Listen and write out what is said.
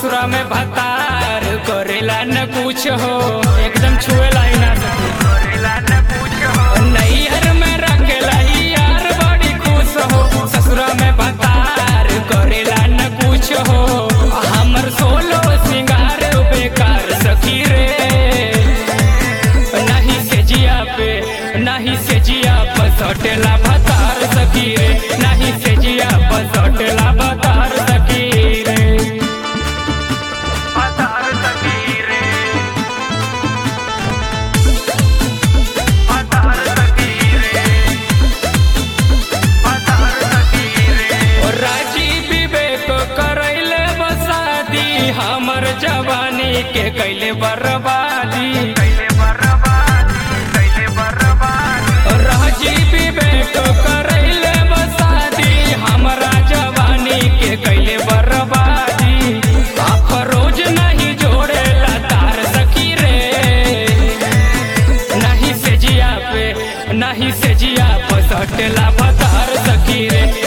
ससुरा में भतार करेला न कुछ हो एकदम छुएला ही ना सके करेला न कुछ हो नैहर में रखेला ही यार बड़ी खुश हो ससुरा में भतार करेला न कुछ हो हमर सोलो सिंगार बेकार सखी रे नहीं से जिया पे नहीं से जिया पर सटेला भतार सखी रे नहीं से जिया पर सटेला भतार सखी रे भतार सखी रे भतार सखी रे भतार सखी रे ओ राजी विवेक करैले बसादी हमर जवानी के कैले बर्बादी कैले बर्बादी कैले बर्बादी राजी विवेक करैले बसादी हमरा जवानी के कैले बर्बादी अफरोज नहीं जोड़ेला तार सखी रे नहीं से जिया पे नहीं से जिया पर सटेला भतार सखी रे